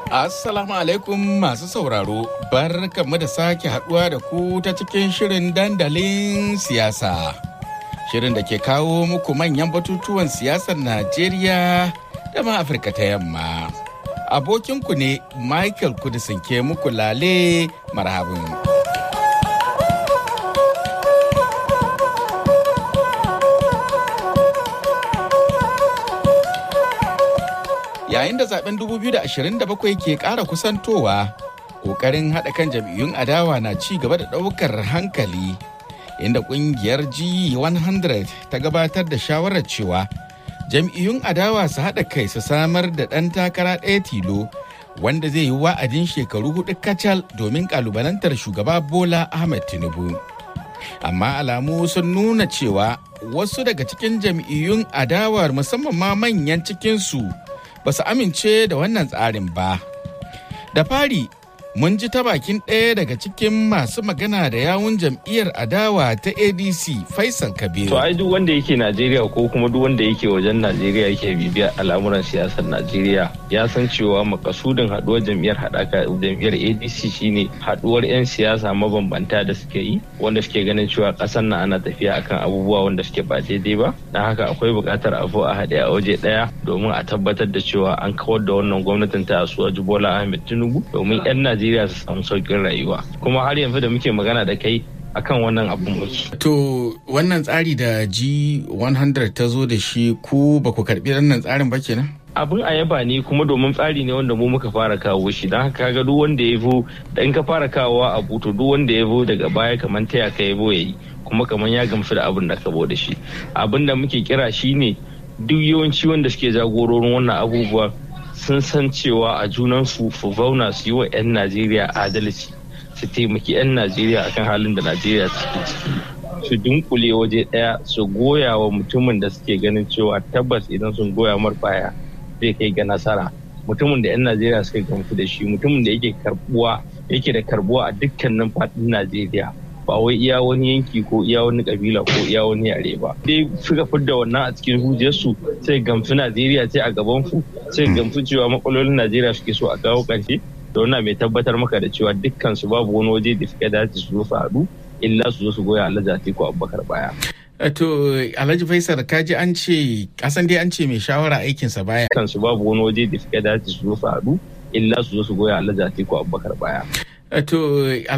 Assalamu alaikum masu sauraro, bar mu da sake haduwa da ku ta cikin shirin dandalin siyasa. Shirin da ke kawo muku manyan batutuwan siyasar Najeriya da ma Afirka ta yamma. Abokinku ne Michael Kudisin ke muku lale marhabin. yayin da zaben 2027 ke ƙara kusantowa ƙoƙarin haɗa kan jam'iyyun adawa na ci gaba da ɗaukar hankali inda ƙungiyar g100 ta gabatar da shawarar cewa jam'iyyun adawa su haɗa kai su samar da ɗan takara ɗaya tilo wanda zai yi wa'adin shekaru hudu kacal domin ƙalubalantar shugaba bola ahmed tinubu amma alamu sun nuna cewa wasu daga cikin jam'iyyun adawar musamman ma manyan cikinsu ba su amince da wannan tsarin ba. Da fari, mun ji ta bakin ɗaya daga cikin masu magana da yawun jam'iyyar adawa ta ADC Faisal Kabiru. To ai duk wanda yake Najeriya ko kuma duk wanda yake wajen Najeriya yake bibiya al'amuran siyasar Najeriya ya san cewa makasudin haɗuwar jam'iyyar haɗaka jam'iyyar ADC shine haɗuwar 'yan siyasa mabambanta da suke yi wanda suke ganin cewa ƙasar na ana tafiya akan abubuwa wanda suke ba daidai ba. Na haka akwai buƙatar a a haɗe a waje ɗaya domin a tabbatar da cewa an kawar da wannan gwamnatin ta Asuwa Bola Ahmed Tinubu domin 'yan Najeriya su samu sauƙin rayuwa. Kuma har yanzu da muke magana da kai akan wannan abun muke. To wannan tsari da G100 ta zo da shi ku ba ku karɓi wannan tsarin ba kenan? abin a yaba ne kuma domin tsari ne wanda mu muka fara kawo shi don haka ga duk wanda ya zo da in ka fara kawowa a buto duk wanda ya zo daga baya kamar taya ka ya ya yi kuma kamar ya gamsu da abin da ka da shi abin da muke kira shi ne duk yawanci wanda suke jagororin wannan abubuwa sun san cewa a junansu su zauna su yi wa 'yan najeriya adalci su taimaki 'yan najeriya akan halin da najeriya suke ciki su dunkule waje daya su goya wa mutumin da suke ganin cewa tabbas idan sun goya mar baya zai kai ga nasara mutumin da 'yan najeriya suka gamsu da shi mutumin da yake karbuwa yake da karbuwa a dukkanin faɗin najeriya ba wai iya wani yanki ko iya wani kabila ko iya wani yare ba dai suka fidda wannan a cikin hujjarsu sai gamsu najeriya sai a gaban su sai gamsu cewa matsalolin najeriya suke so a kawo ƙarshe da wannan mai tabbatar maka da cewa dukkan su babu wani waje da suka dace su zo su haɗu illa su zo su goya alhaji atiku abubakar baya To Alhaji Faisal kaji an ce kasan dai an ce mai shawara aikinsa baya. Kansu babu wani waje da suka dace su zo su haɗu illa su zo su goya Alhaji Atiku Abubakar baya. To